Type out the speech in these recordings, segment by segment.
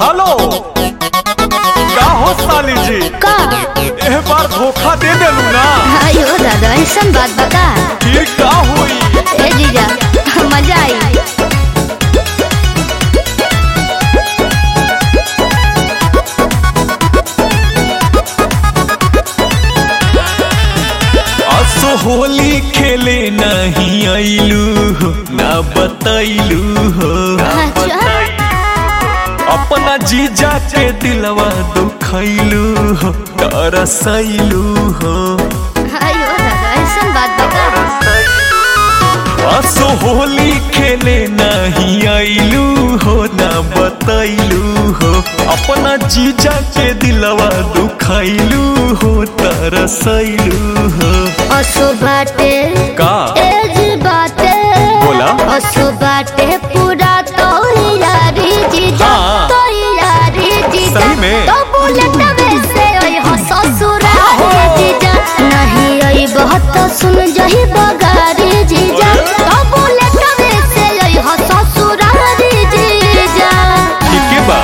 Hello का हो साली जी का एह बार धोखा दे देलू ना अयो दादा ऐसन बात बता ये का हुई ए जीजा मजा आई असो होली खेले नहीं आइलू हो ना बतैलू हो अच्छा अपना जीजा के दिलवा दुखैलू हो तरसैलू हो अयो दादा ऐसन बात बता असो होली खेले नहीं आइलू हो ना बतैलू हो अपना जीजा के दिलवा दुखैलू हो तरसैलू हो असो बाटे का एज बाटे बोला। असो बाटे पूरा तो यारी जीजा हाँ। तो यारी जीजा सही में। तो बुलेट वैसे ओए हो ससुरा जीजा नहीं आई बहुत तो सुन जही बगारी जीजा अरे। तो बुलेट वैसे ओए हो ससुरा जीजा ठीक है बा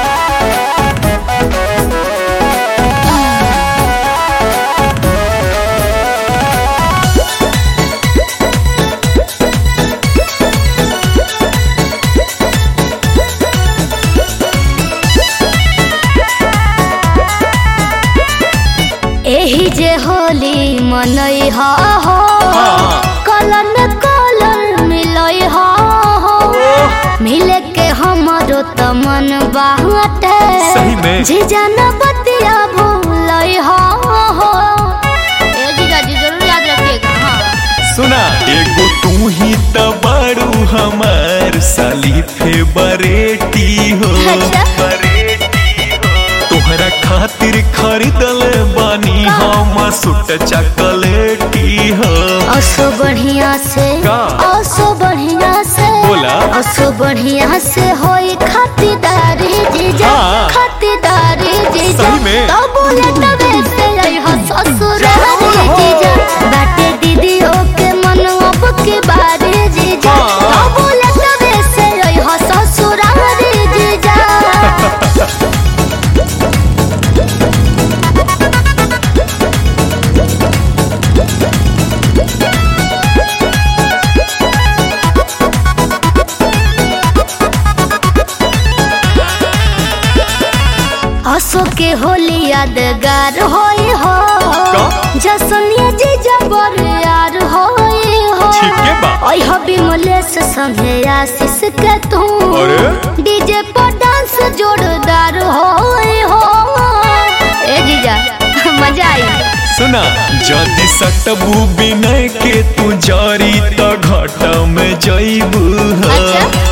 एही जे होली मनई हा हो हाँ। कलर में कलर मिलई हा हो मिले के हमरो त मन बाटे सही में। जीजा न बतिया भूलई हा हो ए जीजा जी जरूर याद रखिएगा हाँ सुना एगो तू ही तो बड़ू हमार साली फेवरेटी हो अच्छा। तोहरा खातिर खरीदल बानी हम सुट चॉकलेटी हो असो बढ़िया से का? असो बढ़िया से बोला। असो बढ़िया से होई खातिरदारी जीजा हाँ। खातिरदारी जीजा सही में। तो बुलेट वैसे आई हो ससुरारी जरूर हो। जीजा बाटे दीदियों के मन अब के बारे जीजा हाँ। तो बुलेट वैसे आई हो ससुरारी जीजा हसो के होली यादगार होई हो का? जसनिया जीजा बर यार होई हो ठीक है बा। ओई हो विमलेश संगे आशीष के तू अरे? डीजे पर डांस जोरदार होई हो ए जीजा मजा आई सुना जदि सटबू बिनय के तू जारी तो घाटा में जईबू हो अच्छा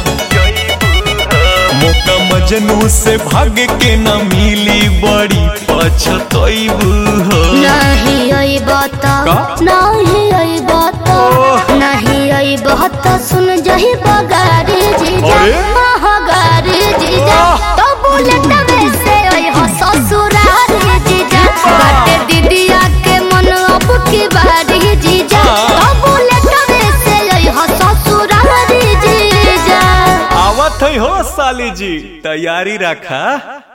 मौका मजनू से भाग के न मिली बड़ी पछतईबू हो नहीं आई बात का? नहीं आई बात ओह। नहीं आई बात सुन जही बगारी जीजा अरे? महागारी जीजा आह। तो बुलेट वैसे आई हो ससुरारी जीजा बाटे दीदिया के मन अब की बारी जीजा हाँ। तो बुलेट वैसे आई हो ससुरारी जीजा आवत है हो साली जी तैयारी रखा